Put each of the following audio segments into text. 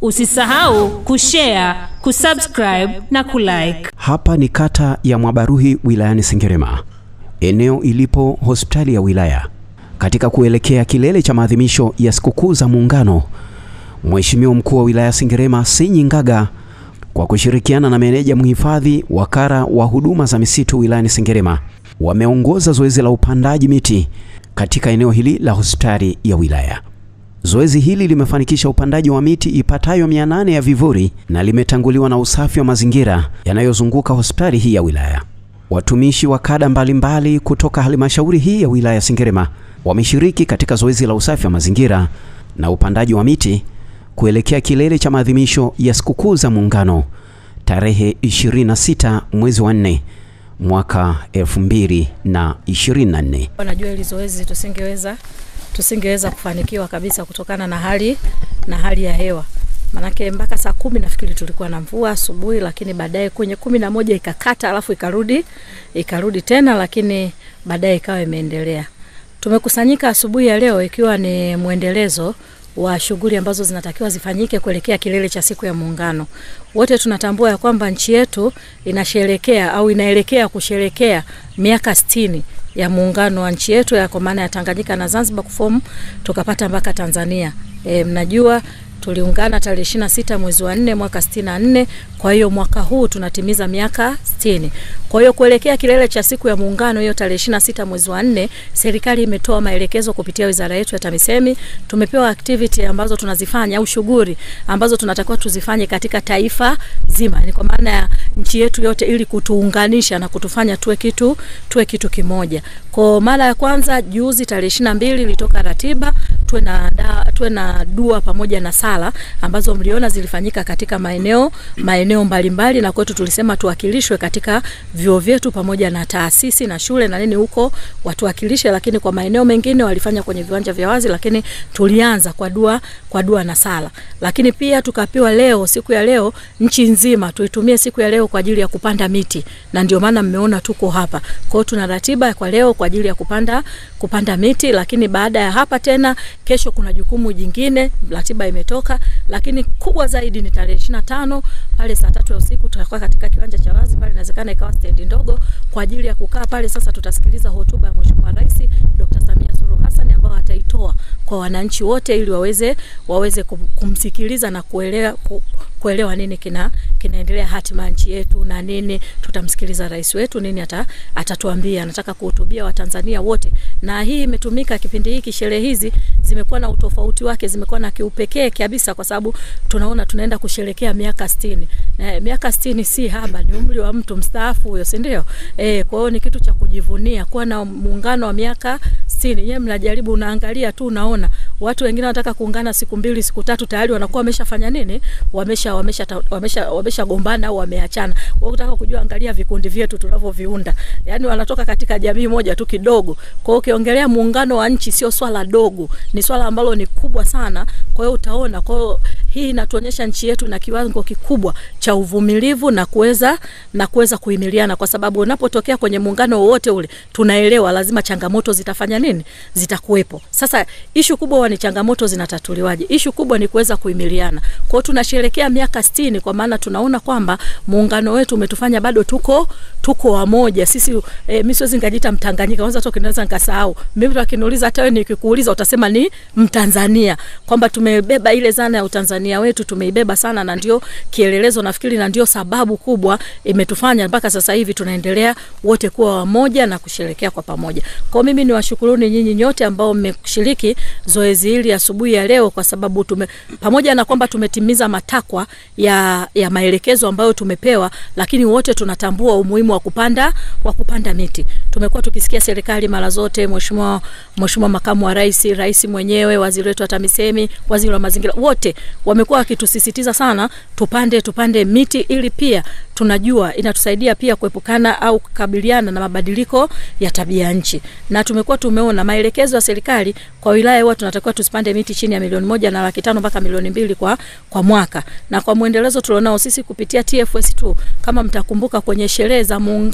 Usisahau kushare, kusubscribe na kulike. Hapa ni kata ya Mwabaruhi wilayani Sengerema, eneo ilipo hospitali ya wilaya. Katika kuelekea kilele cha maadhimisho ya sikukuu za Muungano, Mheshimiwa mkuu wa wilaya Sengerema Sinyi Ngaga kwa kushirikiana na meneja mhifadhi wakara wa huduma za misitu wilayani Sengerema wameongoza zoezi la upandaji miti katika eneo hili la hospitali ya wilaya. Zoezi hili limefanikisha upandaji wa miti ipatayo 800 ya vivuli na limetanguliwa na usafi wa mazingira yanayozunguka hospitali hii ya wilaya. Watumishi wa kada mbalimbali kutoka halmashauri hii ya wilaya Sengerema wameshiriki katika zoezi la usafi wa mazingira na upandaji wa miti kuelekea kilele cha maadhimisho ya sikukuu za Muungano tarehe 26 mwezi wa 4 mwaka 2024. Najua hili zoezi tusingeweza tusingeweza kufanikiwa kabisa kutokana na hali na hali ya hewa, manake mpaka saa kumi nafikiri tulikuwa na mvua asubuhi, lakini baadaye kwenye kumi na moja ikakata, alafu ikarudi ikarudi tena, lakini baadaye ikawa imeendelea. Tumekusanyika asubuhi ya leo ikiwa ni mwendelezo wa shughuli ambazo zinatakiwa zifanyike kuelekea kilele cha siku ya Muungano. Wote tunatambua ya kwamba nchi yetu inasherekea au inaelekea kusherekea miaka sitini ya muungano wa nchi yetu ya kwa maana ya Tanganyika na Zanzibar kufomu tukapata mpaka Tanzania. E, mnajua tuliungana tarehe ishirini na sita mwezi wa nne mwaka sitini na nne. Kwa hiyo mwaka huu tunatimiza miaka sitini. Kwa hiyo kuelekea kilele cha siku ya muungano hiyo tarehe ishirini na sita mwezi wa nne, serikali imetoa maelekezo kupitia wizara yetu ya TAMISEMI. Tumepewa activity ambazo tunazifanya au shughuli ambazo tunatakiwa tuzifanye katika taifa zima, ni kwa maana ya nchi yetu yote, ili kutuunganisha na kutufanya tuwe kitu tuwe kitu kimoja. Kwa mara ya kwanza juzi tarehe ishirini na mbili ilitoka ratiba tuwe na da, tuwe na dua pamoja na sala ambazo mliona zilifanyika katika maeneo maeneo mbalimbali, na kwetu tulisema tuwakilishwe katika vyuo vyetu pamoja na taasisi na shule na nini huko watuwakilishe, lakini kwa maeneo mengine walifanya kwenye viwanja vya wazi, lakini tulianza kwa dua kwa dua na sala. Lakini pia tukapewa leo, siku ya leo, nchi nzima tuitumie siku ya leo kwa ajili ya kupanda miti, na ndio maana mmeona tuko hapa. Kwa hiyo tuna ratiba kwa leo kwa ajili ya kupanda kupanda miti, lakini baada ya hapa tena kesho kuna jukumu jingine, ratiba imetoka, lakini kubwa zaidi ni tarehe ishirini na tano pale saa tatu ya usiku tutakuwa katika kiwanja cha wazi pale, inawezekana ikawa stendi ndogo kwa ajili ya kukaa pale. Sasa tutasikiliza hotuba ya Mheshimiwa Rais Dr. Samia Suluhu Hassan ambao ataitoa kwa wananchi wote ili waweze waweze kumsikiliza na kuelewa kuelewa nini kina kinaendelea hatima nchi yetu na nini. Tutamsikiliza rais wetu nini ata, atatuambia. Anataka kuhutubia Watanzania wote, na hii imetumika kipindi hiki. Sherehe hizi zimekuwa na utofauti wake, zimekuwa na kiupekee kabisa, kwa sababu tunaona tunaenda kusherekea miaka sitini. Na miaka sitini si haba, ni umri wa mtu mstaafu huyo, si ndio? Eh, kwa hiyo ni kitu cha kujivunia kuwa na muungano wa miaka sitini. Yeye mnajaribu, unaangalia tu, unaona watu wengine wanataka kuungana siku mbili siku tatu, tayari wanakuwa wameshafanya nini, wamesha wamesha wamesha wameshagombana au wameachana. Wao kutaka kujua, angalia vikundi vyetu tunavyoviunda, yani wanatoka katika jamii moja tu kidogo. Kwa hiyo ukiongelea muungano wa nchi sio swala dogo, ni swala ambalo ni kubwa sana. Kwa hiyo utaona, kwa hiyo hii inatuonyesha nchi yetu na kiwango kikubwa cha uvumilivu na kuweza na kuweza kuhimiliana, kwa sababu unapotokea kwenye muungano wowote ule, tunaelewa lazima changamoto zitafanya nini, zitakuwepo. Sasa ishu kubwa ni changamoto zinatatuliwaje? Ishu kubwa ni kuweza kuhimiliana. Kwa hiyo tunasherehekea miaka sitini, kwa maana tunaona kwamba muungano wetu umetufanya bado tuko tuko wamoja sisi. E, mimi siwezi ngajiita Mtanganyika, kwanza hata kinaweza nikasahau mimi. Wakiniuliza, hata wewe nikikuuliza utasema ni Mtanzania, kwamba tumebeba ile zana ya Utanzania wetu tumeibeba sana, na ndio kielelezo nafikiri, na ndio sababu kubwa imetufanya mpaka sasa hivi tunaendelea wote kuwa wamoja na kusherekea kwa pamoja. Kwa mimi ni washukuruni nyinyi nyote ambao mmeshiriki zoezi hili asubuhi ya leo, kwa sababu tume pamoja na kwamba tumetimiza matakwa ya, ya maelekezo ambayo tumepewa, lakini wote tunatambua umuhimu wa kupanda wa kupanda miti. Tumekuwa tukisikia serikali mara zote, mheshimiwa mheshimiwa makamu wa rais, rais mwenyewe, waziri wetu wa TAMISEMI, waziri wa mazingira, wote wamekuwa wakitusisitiza sana tupande tupande miti, ili pia tunajua inatusaidia pia kuepukana au kukabiliana na mabadiliko ya tabia nchi, na tumekuwa tumeona maelekezo ya serikali kwa wilaya huwa tunatakiwa tusipande miti chini ya milioni moja na laki tano mpaka milioni mbili kwa, kwa mwaka, na kwa mwendelezo tulionao sisi kupitia TFS tu, kama mtakumbuka kwenye sherehe za muungano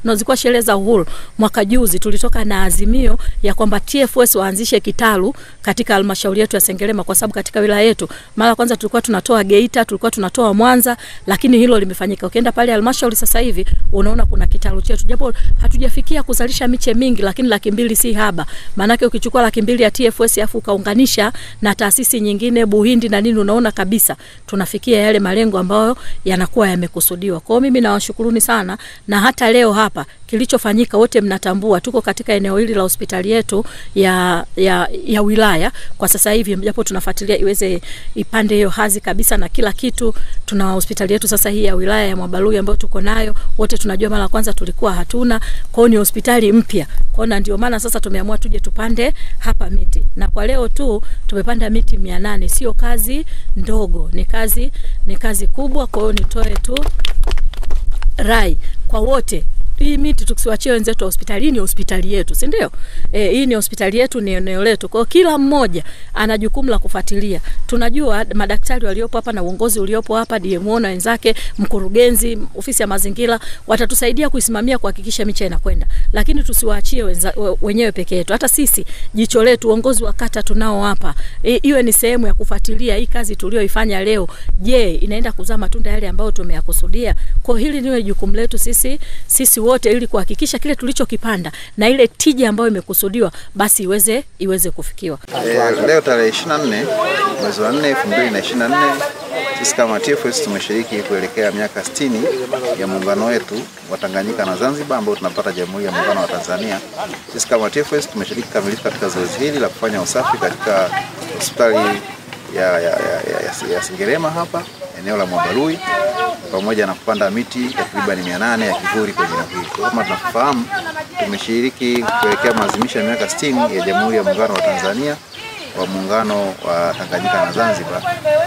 na zilikuwa sherehe za uhuru mwaka juzi, tulitoka na azimio ya kwamba TFS waanzishe kitalu katika halmashauri yetu ya Sengerema, kwa sababu katika wilaya yetu mara kwanza tulikuwa tunatoa Geita, tulikuwa tunatoa Mwanza, lakini hilo limefanyika. Ukienda pale halmashauri sasa hivi unaona kuna kitalu chetu, japo hatujafikia kuzalisha miche mingi, lakini laki mbili si haba. Maanake ukichukua laki mbili ya TFS afu ukaunganisha na taasisi nyingine Buhindi na nini, unaona kabisa tunafikia yale malengo ambayo yanakuwa yamekusudiwa. Kwa hiyo mimi nawashukuruni sana, na hata leo hapa kilichofanyika wote mnatambua, tuko katika eneo hili la hospitali yetu ya, ya, ya wilaya kwa sasa hivi, japo tunafuatilia iweze ipande hiyo hazi kabisa na kila kitu. Tuna hospitali yetu sasa hii ya wilaya ya Mwabalui ambayo tuko nayo wote, tunajua mara kwanza tulikuwa hatuna, kwa hiyo ni hospitali mpya. Kwa hiyo ndio maana sasa tumeamua tuje tupande hapa miti, na kwa leo tu tumepanda miti mia nane. Sio kazi ndogo, ni kazi ni kazi kubwa. Kwa hiyo nitoe tu rai kwa wote hii miti tusiwachie wenzetu wa hospitali. Hii ni hospitali yetu, si ndio? E, hii ni hospitali yetu, ni eneo letu. Kwa hiyo kila mmoja ana jukumu la kufuatilia. Tunajua madaktari waliopo hapa na uongozi uliopo hapa, DMO na wenzake, mkurugenzi, ofisi ya mazingira watatusaidia kuisimamia kuhakikisha miche inakwenda, lakini tusiwaachie wenza, wenyewe peke yetu. Hata sisi jicho letu, uongozi wa kata tunao hapa, e, iwe ni sehemu ya kufuatilia hii kazi tulioifanya leo. Je, inaenda kuzaa matunda yale ambayo tumeyakusudia? Kwa hili niwe jukumu letu sisi sisi wote ili kuhakikisha kile tulichokipanda na ile tija ambayo imekusudiwa basi iweze iweze kufikiwa. E, leo tarehe 24 mwezi wa 4 2024 sisi kama TFS tumeshiriki kuelekea miaka 60 ya muungano wetu wa Tanganyika na Zanzibar ambao tunapata Jamhuri ya Muungano wa Tanzania. Sisi kama TFS tumeshiriki kamilifu katika zoezi hili la kufanya usafi katika hospitali ya, ya, ya, ya, ya Sengerema hapa eneo la Mwabalui pamoja na kupanda miti takriban 800 ya kivuli kwenye eneo hili. Kama tunafahamu, tumeshiriki kuelekea maadhimisho ya miaka 60 ya Jamhuri ya Muungano wa Tanzania wa muungano wa Tanganyika na Zanzibar.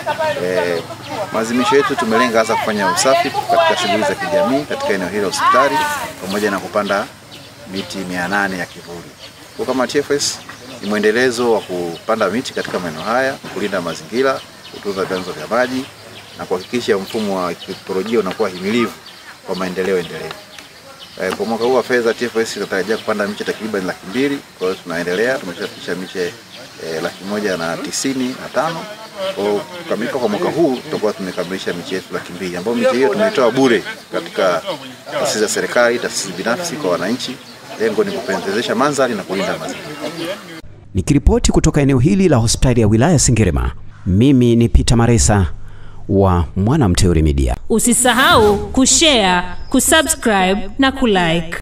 E, maadhimisho yetu tumelenga hasa kufanya usafi katika shughuli za kijamii katika eneo hili la hospitali pamoja na kupanda miti 800 ya kivuli. Kwa kama TFS ni mwendelezo wa kupanda miti katika maeneo haya, kulinda mazingira, kutunza vyanzo vya maji na kuhakikisha mfumo wa kiikolojia unakuwa himilivu kwa maendeleo endelevu. E, kwa mwaka huu wa fedha TFS inatarajia kupanda miche takriban laki mbili. Kwa hiyo tunaendelea, tumeshafikisha miche e, laki moja na tisini na tano. Kwa kukamilika kwa mwaka huu tutakuwa tumekamilisha miche yetu laki mbili ambayo miche hiyo tumeitoa bure katika taasisi za serikali, taasisi binafsi kwa wananchi. Lengo ni kupendezesha mandhari na kulinda mazingira. Nikiripoti kutoka eneo hili la hospitali ya wilaya Sengerema, mimi ni Peter Maresa wa Mwanamteule Media. Usisahau kushare, kusubscribe na kulike.